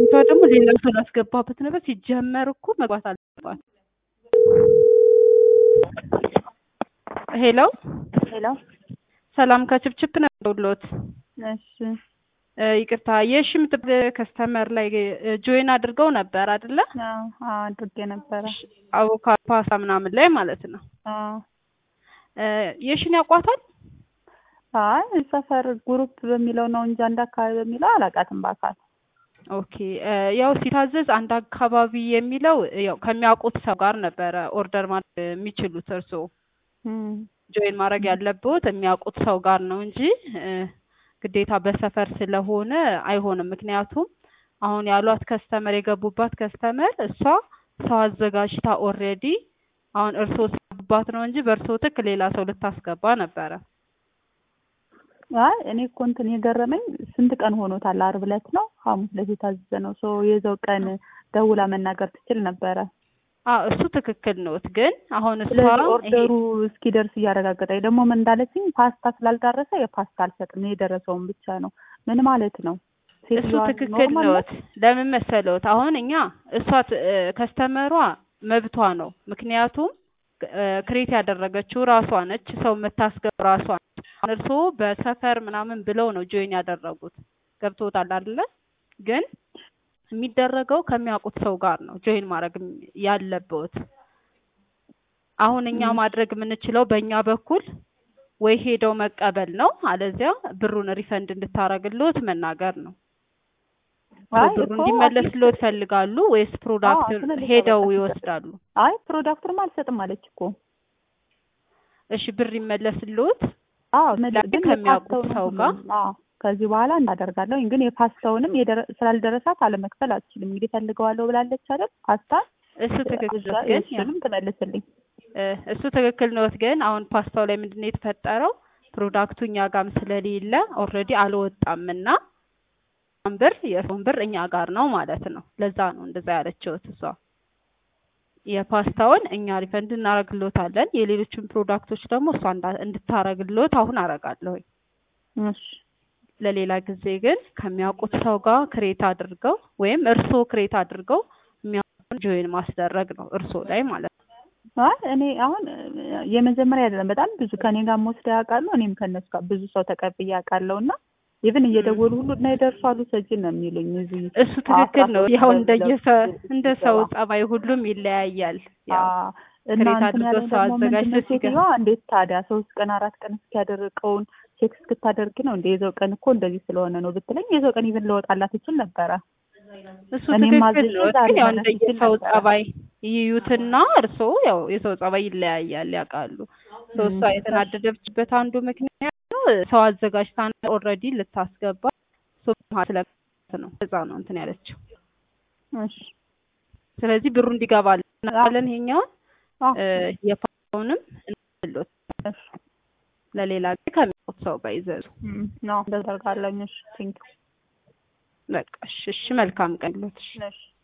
ልጅቷ ደግሞ ሌላ ሰው ላስገባበት ነበር። ሲጀመር እኮ መግባት አለባት። ሄሎ ሄሎ ሰላም ከችፕችፕ ነው ደውሎት እሺ ይቅርታ የሺ የምትባል ከስተመር ላይ ጆይን አድርገው ነበር አይደለ? አዎ አዎ አድርጌ ነበረ። አቮካዶ ፓስታ ምናምን ላይ ማለት ነው። አዎ የሺን ያውቋታል? አይ ሰፈር ግሩፕ በሚለው ነው እንጂ አንድ አካባቢ በሚለው አላውቃትም በአካል። ኦኬ ያው ሲታዘዝ አንድ አካባቢ የሚለው ያው ከሚያውቁት ሰው ጋር ነበረ ኦርደር ማድረግ የሚችሉት እርስዎ እም ጆይን ማድረግ ያለብዎት የሚያውቁት ሰው ጋር ነው እንጂ ግዴታ በሰፈር ስለሆነ አይሆንም። ምክንያቱም አሁን ያሏት ከስተመር የገቡባት ከስተመር እሷ ሰው አዘጋጅታ ኦልሬዲ አሁን እርስዎ ሲገቡባት ነው እንጂ በእርስዎ ትክ ሌላ ሰው ልታስገባ ነበረ። አይ እኔ እኮ እንትን የገረመኝ ስንት ቀን ሆኖታል? ዓርብ ዕለት ነው ሐሙስ ዕለት የታዘዘ ነው። ሶ የዛው ቀን ደውላ መናገር ትችል ነበረ። አዎ እሱ ትክክል ነዎት። ግን አሁን እሷ ስለዚህ ኦርደሩ እስኪደርስ እያረጋገጠኝ ደግሞ ምን እንዳለችኝ ፓስታ ስላልደረሰ የፓስታ አልሰጥም የደረሰውን ብቻ ነው። ምን ማለት ነው? እሱ ሴትዮዋ ትክክል ኖርማል ነዎት። ለምን መሰለዎት? አሁን እኛ እሷ ት- ከስተመሯ መብቷ ነው። ምክንያቱም ክሬት ያደረገችው ራሷ ነች፣ ሰው የምታስገባ ራሷ ነች። አሁን እርስዎ በሰፈር ምናምን ብለው ነው ጆይን ያደረጉት። ገብቶታል አይደለ? ግን የሚደረገው ከሚያውቁት ሰው ጋር ነው ጆይን ማድረግ ያለብዎት። አሁን እኛ ማድረግ የምንችለው በእኛ በኩል ወይ ሄደው መቀበል ነው፣ አለዚያ ብሩን ሪፈንድ እንድታረግልዎት መናገር ነው። አይ ብሩ እኮ እንዲመለስልዎት ይፈልጋሉ ወይስ ፕሮዳክት አዎ፣ ስለዚህ ሄደው በቃ ይወስዳሉ? አይ ፕሮዳክቱንም አልሰጥም አለች እኮ። እሺ ብር ይመለስልዎት? አዎ ላይ ግን ከሚያውቁት የፓስታውን ሰው ጋር አዎ ከዚህ በኋላ እንዳደርጋለሁ ግን የፓስታውንም የደረ- ስላልደረሳት አለመክፈል አልችልም። እንግዲህ ፈልገዋለሁ ብላለች አይደል? ፓስታ እሱ ትክክል ነዎት። ግን ያው እሱንም ትመልስልኝ። እ እሱ ትክክል ነዎት። ግን አሁን ፓስታው ላይ ምንድን ነው የተፈጠረው? ፕሮዳክቱ እኛ ጋርም ስለሌለ ኦልሬዲ አልወጣምና ብር የእሱን ብር እኛ ጋር ነው ማለት ነው። ለዛ ነው እንደዛ ያለችውት እሷ። የፓስታውን እኛ ሪፈንድ እናረግልዎታለን። የሌሎችን ፕሮዳክቶች ደግሞ እሷ እንዳ- እንድታረግልዎት አሁን አረጋለሁኝ። እሺ ለሌላ ጊዜ ግን ከሚያውቁት ሰው ጋር ክሬት አድርገው ወይም እርስዎ ክሬት አድርገው የሚያውቁን ጆይን ማስደረግ ነው እርስዎ ላይ ማለት ነው። አይ እኔ አሁን የመጀመሪያ አይደለም፣ በጣም ብዙ ከኔ ጋር ወስደው ያውቃሉ። እኔም ከእነሱ ጋር ብዙ ሰው ተቀብዬ አውቃለሁ እና ኢቭን እየደወሉ ሁሉ እና ይደርሳሉ ሰጂ ነው የሚሉኝ እዚህ እሱ ትክክል ነው። ያው አስራ እንደየሰ ሁለት እንደ ሰው ጸባይ ሁሉም ይለያያል። ያው አዎ እና ክሬት እንትን አድርጎ ያለኝ ሰው ደግሞ ምንድን አዘጋጅቶ ነው ሲገ ሴትዮዋ እንዴት ታዲያ ሶስት ቀን አራት ቀን እስኪያደርቀውን ቼክ እስክታደርግ ነው እንደ የዘው ቀን እኮ እንደዚህ ስለሆነ ነው ብትለኝ የዘው ቀን ኢቭን ለወጣላት ይችል ነበረ። እሱ እኔም ትክክል አዝዤ ነው። ዛሬ ግን ያው መድረስ ይችል እንደየሰው ነበረ። ጸባይ ይዩትና እርስዎ ያው የሰው ጸባይ ይለያያል ያውቃሉ። ሰው እሷ የተናደደችበት አንዱ ምክንያት ነው ሰው አዘጋጅታ ኦልሬዲ ልታስገባ ሰው ስለት ነው እዛ ነው እንትን ያለችው። እሺ ስለዚህ ብሩ እንዲገባልን እናለን ይሄኛውን አዎ የፋውንም እንሎት እሺ ለሌላ ጊዜ ከሚያውቁት ሰው ጋር ይዘዙ። እም ነው እንደዛ አደርጋለሁ። እሺ ቴንክ በቃ እሺ፣ እሺ መልካም ቀን ይሎት። ዩ እሺ